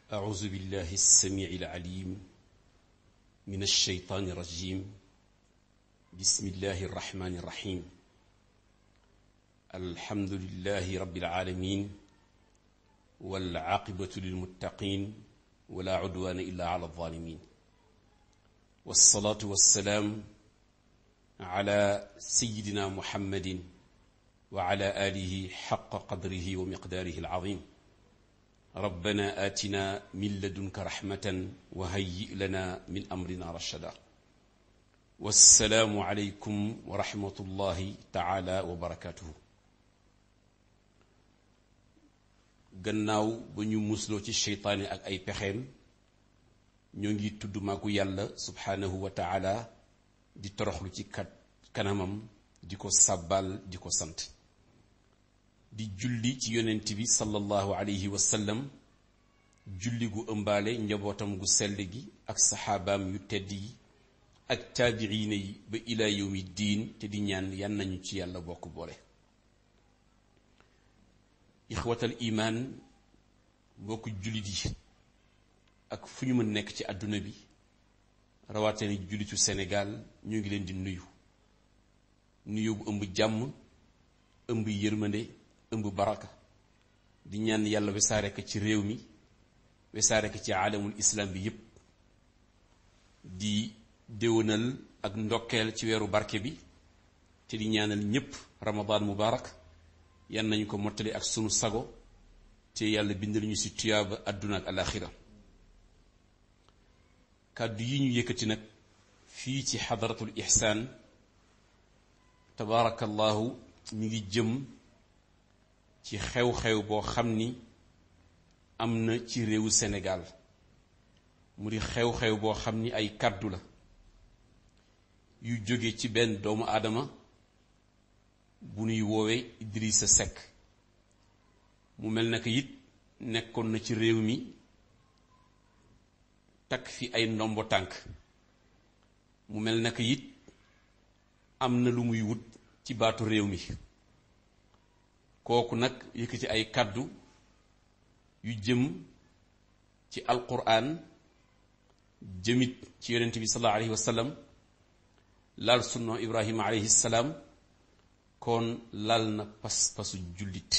أعوذ بالله السميع العليم من الشيطان الرجيم بسم الله الرحمن الرحيم الحمد لله رب العالمين والعاقبة للمتقين ولا عدوان إلا على الظالمين والصلاة والسلام على سيدنا محمد وعلى آله حق قدره ومقداره العظيم ربنا آتنا من لدنك رحمة وهيئ لنا من أمرنا رشدا والسلام عليكم ورحمة الله تعالى وبركاته gannaaw ba ñu musloo ci seytaane ak ay pexeem ñoo ngi tudd maaku yàlla subhaanahu wa taala di toroxlu ci kat kanamam di ko sàbbal di ko sant di julli ci yonent bi sallallahu alayhi wa sallam julli gu ëmbaale njabootam gu sell gi ak saxaabaam yu tedd yi ak taabiina yi ba ilaa yawmi diin te di ñaan yan nañu ci yàlla bokk boole ixwatal imaan bokk jullit yi ak fu ñu mën nekk ci àdduna bi rawatina jullitu Sénégal ñu ngi leen di nuyu nuyu bu ëmb jàmm ëmb yërmande ëmb baraka di ñaan yàlla wesaare ko ci réew mi wesaare ko ci aalamul islam bi yépp di déwénal ak ndokkeel ci weeru barke bi te di ñaanal ñépp ramadan mubarak yan nañu ko mottali ak sunu sago te yàlla bindal ñu ci tuyaaba àdduna ak alaxira kàddu yi ñu yëkkati nag fii ci xadaratul ihsaan tabaarakallahu mi ngi jëm ci xew-xew boo xam ni am na ci réewu Sénégal mu di xew-xew boo xam ni ay kàddu la yu jóge ci benn doomu aadama bu nuy woowee Idrissa Seck mu mel na ko it nekkoon na ci réew mi takk fi ay ndombo tànk mu mel na ko it am na lu muy wut ci baatu réew mi kooku nag yëkkati ay kàddu yu jëm ci alquran jëmit ci yonent bi sallallahu alayhi wa sallam laal sunna ibrahima alayhi salaam kon lal na pas-pasu jullit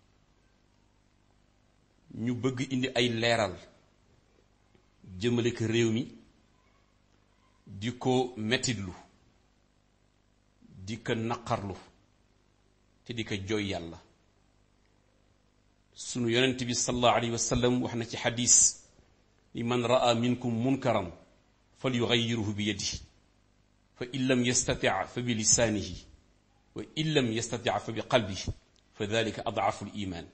ñu bëgg indi ay leeral jëmale ko réew mi di ko metitlu di ko naqarlu te di ko jooy yàlla sunu yonent bi sallallahu alayhi wa sallam wax na ci xadis ni man raa minkum munkaran fal yugayiruhu bi yadihi fa in lam yastati fa bi lisaanihi wa in lam yastati fa bi qalbihi fa dalika adaafu liman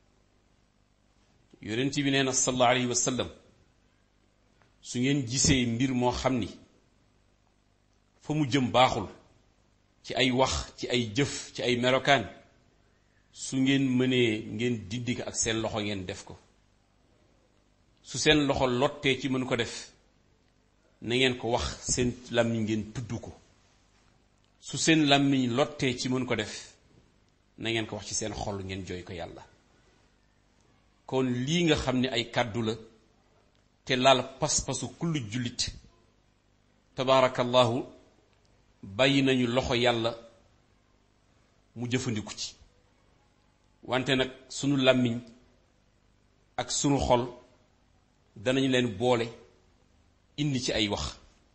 yonent bi nee na sallallahu alayhi wa sallam su ngeen gisee mbir moo xam ni fa mu jëm baaxul ci ay wax ci ay jëf ci ay melokaan su ngeen mënee ngeen dindi ko ak seen loxo ngeen def ko su seen loxo lottee ci mën ko def na ngeen ko wax seen làmmiñ ngeen tudd ko su seen làmmiñ lottee ci mën ko def na ngeen ko wax ci seen xol ngeen jooy ko yàlla kon lii nga xam ne ay kàddu la te laal pas-pasu kullu jullit tabaarakallahu bàyyi nañu loxo yàlla mu jëfandiku ci wante nag sunu làmmiñ ak sunu xol danañu leen boole indi ci ay wax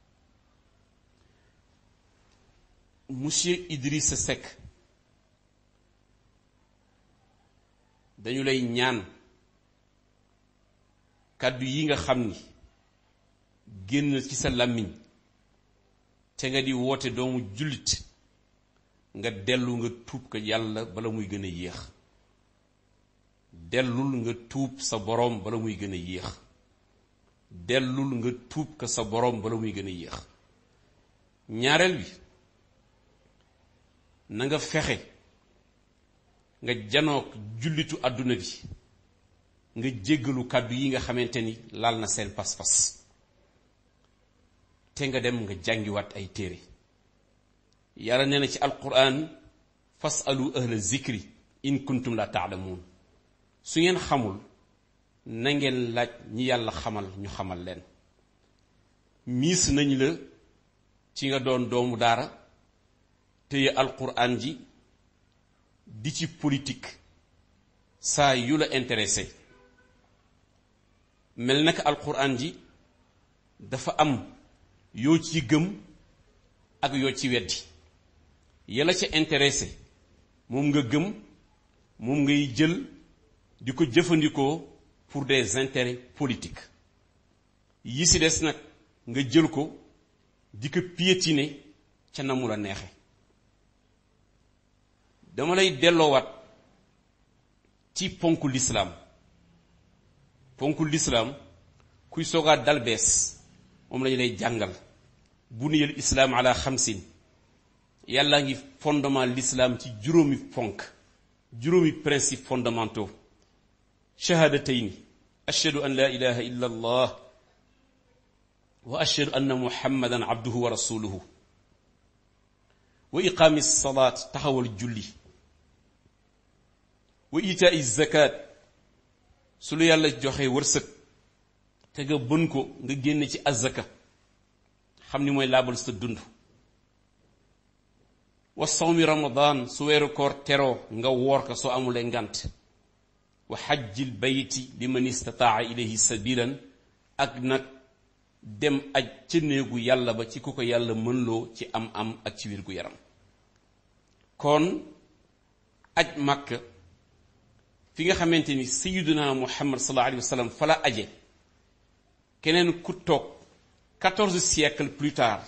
monsieur Idrissa Seck dañu lay ñaan kàddu yi nga xam ni génn ci sa làmmiñ te nga di woote doomu jullit nga dellu nga tuub ko yàlla bala muy gën a yéex dellul nga tuub sa boroom bala muy gën a yéex dellul nga tuub ko sa boroom bala muy gën a yéex ñaareel bi na nga fexe nga janook jullitu àdduna bi nga jéggalu kàddu yi nga xamante ni laal na seen pas-pas te nga dem nga jàngiwaat ay téere yàlla nee na ci alquran fasalu ahla zikri in kuntum la taalamuun su ngeen xamul na ngeen laaj ñi yàlla xamal ñu xamal leen miis nañ la ci nga doon doomu daara téye alquran ji di ci politique saa yu la intéressé mel naka alquran ji dafa am yoo ci gëm ak yoo ci weddi yàlla ca intéressé moom nga gëm moom ngay jël di ko jëfandikoo pour des intérêts politiques yi si des nag nga jël ko di ko piétiner ca na mu la neexe dama lay delloowaat ci ponku lislaam ponku lislaam kuy soogaa dal bees moom lañu lay jàngal buniyal islaam ala xamsin yàlla ngi fondement l'islam ci juróomi ponk juróomi principe fondamentaux shahadatayni ashhadu an la ilaha illa allah wa ashhadu anna muhammadan abduhu wa rasuluhu wa iqaami salaat taxawal julli wa itaai zakat su lu yàlla joxe wërsëg te nga bën ko nga génne ci azaka xam ni mooy laabal sa dund wa sawmi ramadan su weeru koor teroo nga woor ko soo amulee ngant wa xajjil bayti liman istataa ilayhi sabilan ak nag dem aj ca néegu yàlla ba ci ku ko yàlla mënloo ci am am ak ci wér gu yaram kon aj màkk fi nga xamante ni sayyiduna muhammad sallallahu alayhi wa sallam fa la aje keneen ku toog quatorze siècles plus tard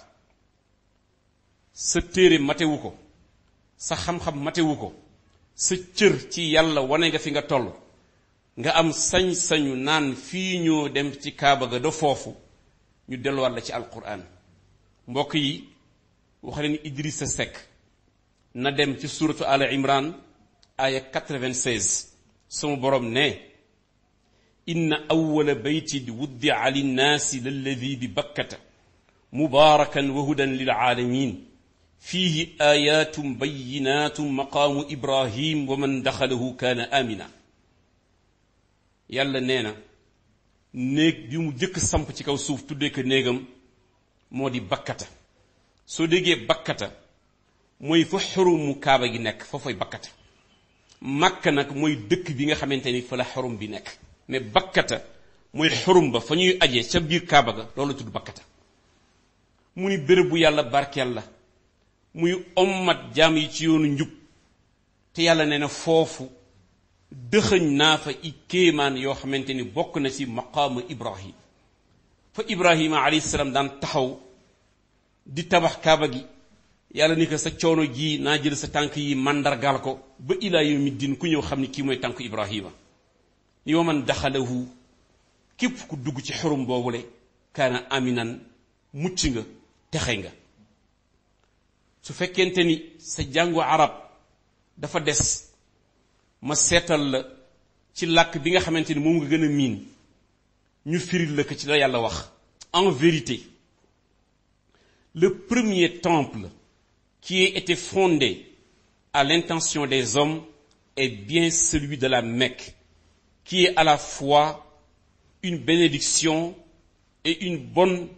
sa téere matewu ko sa xam-xam matewu ko sa cër ci yàlla wane nga fi nga toll nga am sañ-sañu naan fii ñoo dem ci kaaba ga da foofu ñu delluwaat la ci alquran mbokk yi wax leen Idrissa Seck na dem ci suratu al imran aya 96 sama borom ne inna awwala baytin wuddia linnaasi lalladi bi bakkata mubaarakan wa hudan lil aalamin fiihi ayatum bayinatum maqaamu ibrahim wa man daxalahu kaana amina yàlla nee na néeg bi mu jëkk samp ci kaw suuf tuddee ko néegam moo di bakkata soo déggee bakkata mooy fa xurumu kaaba gi nekk fa fay bakkata makka nag mooy dëkk bi nga xamante ni fa la xurum bi nekk mais bakkata mooy xurum ba fa ñuy aje ca biir kaaba ga loolu tudd bakkata mu ni béréb bu yàlla barkeel la muy ommat jaam yi ci yoonu njub te yàlla nee na foofu dëxëñ naa fa i kéemaan yoo xamante ni bokk na ci maqaamu ibrahim fa ibrahima alayhi salaam daan taxaw di tabax kaaba gi yàlla ni ko sa coono ji naa jël sa tànk yi màndargaal ko ba ilaa yawmi din ku ñëw xam ni kii mooy tànk ibrahima ni wa man daxalahu képp ku dugg ci xurum boobule kaana aminan mucc nga texe nga su fekkente ni sa jàngu arab dafa des ma seetal la ci làkk bi nga xamante ni moom nga gën a miin ñu firil la ko ci la yàlla wax en vérité le premier temple qui ait été fondé à l'intention des hommes est bien celui de la Mecque qui est à la fois une bénédiction et une bonne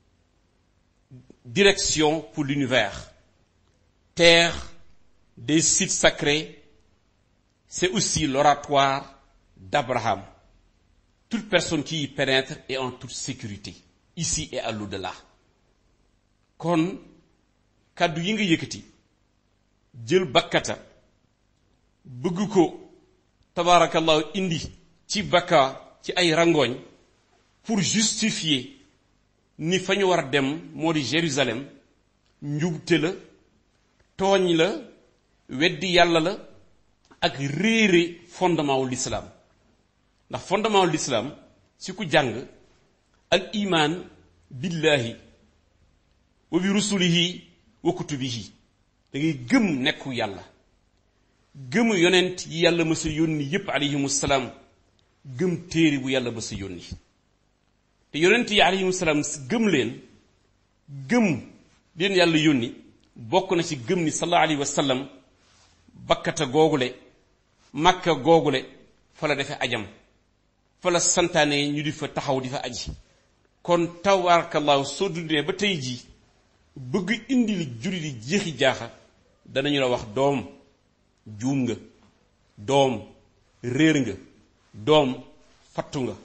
direction pour l'univers terre des sites sacrés c'est aussi l'oratoire d'Abraham. Toute personne qui y pénètre est en toute sécurité, ici et à l'au-delà. kon kàddu yi nga yëkkati jël bakkata bëgg ko tabaarakallahu indi ci bakka ci ay rangooñ pour justifier ni fa ñu war a dem moo di Jérusalem njubte la tooñ la weddi yàlla la ak réere fondement wu l'islam ndax fondement wu l'islam si ku jàng al iman billahi wa bi rusulihi wa kutubihi da ngay gëm nekku yàlla gëm yonent yi yàlla mësa yónni yépp alayhimu salaam gëm téere bu yàlla mësa yónni te yonent yi alayhimu salaam gëm leen gëm leen yàlla yónni bokk na ci gëm ni sallallahu alayhi wa sallam bakkata googule makka googule fa la defee ajam fa la santaane ñu di fa taxaw di fa aji kon tabarakallahu soo dundee ba tey jii bëgg indi li julli di jeexi jaaxa danañu la wax doom juum nga doom réer nga doom fattu nga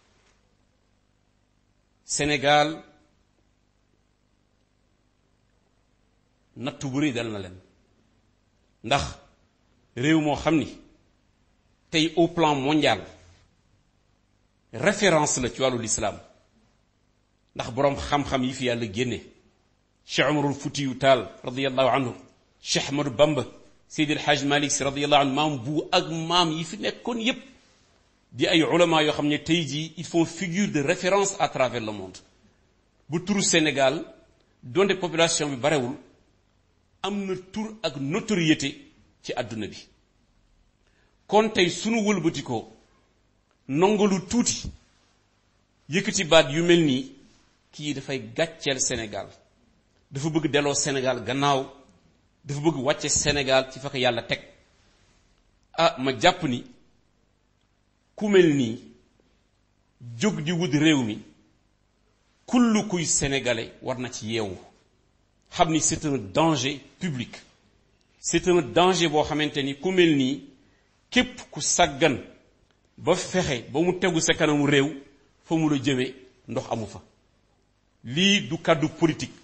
Sénégal nattu bu rëy dal na leen ndax réew moo xam ni tey au plan mondial référence la ci wàllu lislaam ndax boroom xam-xam yi fi yàlla génne Cheikh Umarul Futiyu Taal radiyallahu anhu Cheikh Ahmadou Bamba Seydi El Hadj Malick Sy radiyallahu anhu maam bu ak maam yi fi nekkoon yépp di ay ulama yoo xam ne tey jii ils font figure de référence à travers le monde bu turu Sénégal donte population bi barewul am na tur ak notoriété ci àdduna bi kon tey sunu wëlbatikoo nongalu tuuti yëkkati baat yu mel nii kii dafay gàcceel Sénégal dafa bëgg delloo Sénégal gannaaw dafa bëgg wàcce Sénégal ci fa ko yàlla teg ah ma jàpp ni ku mel nii jóg di wut réew mi kullu kuy sénégalais war na ci yeewu xam ni c'est un danger public c'est un danger boo xamante ni ku mel nii képp ku sàggan ba fexe ba mu tegu sa kanamu réew fa mu la jëme ndox amu fa lii du kàddu politique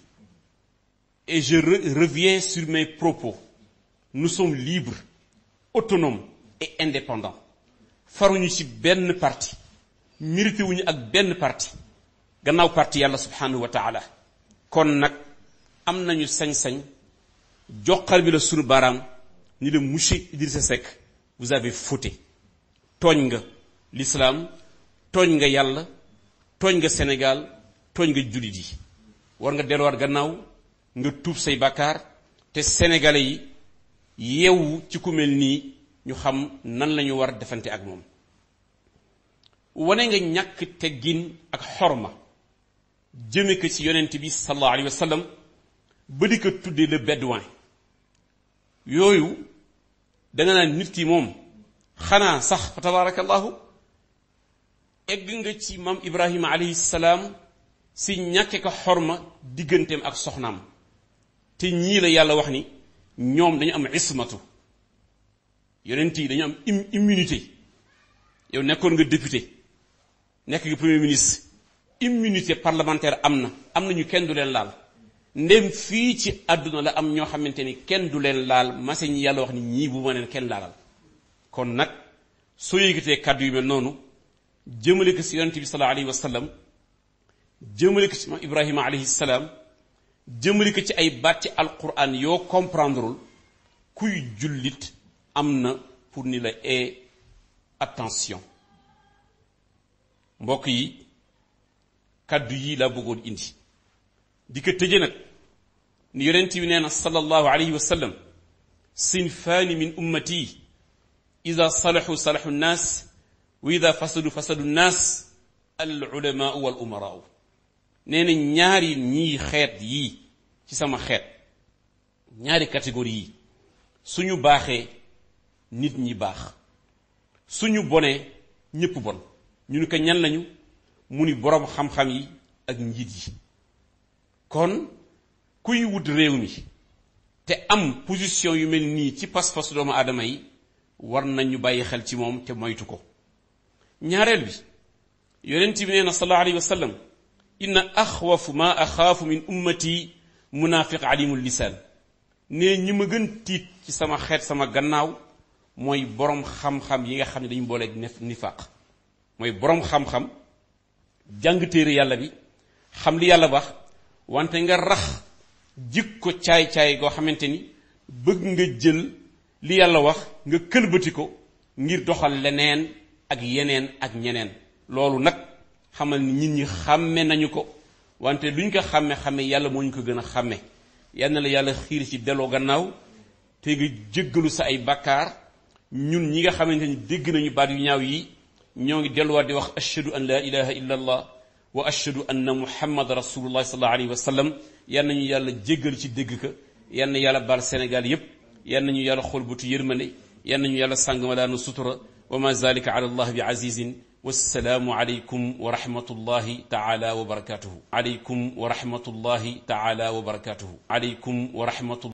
et je reviens sur mes propos nous sommes libres autonomes et indépendants faruñu ci benn parti mérité wuñu ak benn parti gannaaw parti yàlla subhanahu wa taala kon nag am nañu sañ-sañ joxar bi la sunu baaraam ni la monsieur Idrissa Seck vous avez fauté tooñ nga l'islam tooñ nga yàlla tooñ nga Sénégal tooñ nga jullit yi war nga delluwaat gannaaw nga tuub say bàkkaar te sénégalais yi yeewu ci ku mel nii ñu xam nan lañu war defante ak moom wane nga ñàkk teggin ak xorma jëme ko ci yonent bi sallallahu alayhi wa sallam ba di ko tuddee le bédouin yooyu danga naan nit ki moom xanaa sax fa tabarakallahu egg nga ci maam ibrahima alayhi salaam si ñàkke ko xorma digganteem ak soxnaam te ñii la yàlla wax ni ñoom dañu am ismatu yonent yi dañu am immunité yow nekkoon nga député nekk nga premier ministre immunité parlementaire am na am na ñu kenn du leen laal ndem fii ci àdduna la am ñoo xamante ni kenn du leen laal mase ñi yàlla wax ni ñii bu ma leen kenn laalal kon nag soo yëgatee kàddu yu mel noonu jëmale ko si yonent bi sallallahu alayhi wa sallam jëmale ko ci ma ibrahima alayhi salaam jëmale ko ci ay baat ci alquran yoo comprendreul kuy jullit am na pour ni la ee attention mbokk yi kàddu yi laa bëggoon indi di ko tëje nag ni yonent bi nee na sallallahu alayhi wa sallam sinfaani min ummati ida salahu salahu nnaas wa ida fasadu fasadu nnaas al ulamaau wal umaraau nee na ñaari ñii xeet yii ci sama xeet ñaari catégorie yi suñu baaxee nit ñi baax suñu bonee ñépp bon ñu ni ko ñan lañu mu ni boroom xam-xam yi ak njiit yi kon kuy wut réew mi te am position yu mel nii ci pas-pas doomu aadama yi war nañu bàyyi xel ci moom te moytu ko ñaareel bi yonent bi nee na sallallahu alayhi wa sallam inna axwafu ma axaafu min ummati munaafiq alimul lisaan ne ñi ma gën tiit ci sama xeet sama gannaaw mooy boroom xam-xam yi nga xam ne dañu booleeg nifaaq mooy boroom xam-xam jàng téere yàlla bi xam li yàlla wax wante nga rax jikko caay-caay goo xamante ni bëgg nga jël li yàlla wax nga këlbati ko ngir doxal leneen ak yeneen ak ñeneen loolu nag xamal ni nit ñi xàmme nañu ko wante luñ ko xàmme xàmme yàlla moo ñu ko gën a xàmme yal na la yàlla xiir ci delloo gannaaw te nga jéggalu sa ay bakkaar ñun ñi nga xamante ni dégg nañu baat yu ñaaw yi ñoo ngi delluwaat di wax ashhadu an la ilaha illa allah wa ashhadu anna muhammad rasulullah sallallahu alayhi wa sallam yal nañu yàlla jéggal ci dégg ka yal na yàlla baal Sénégal yépp yal nañu yàlla xool butu yërmande yal nañu yàlla sàng ma daanu sutura wa ma zalika ala allah bi azizin wassalaamu aleykum wa rahmatullahi taala wa barakatuhu aleykum wa rahmatullahi taala wa barakatuhu aleykum wa rahmatullahi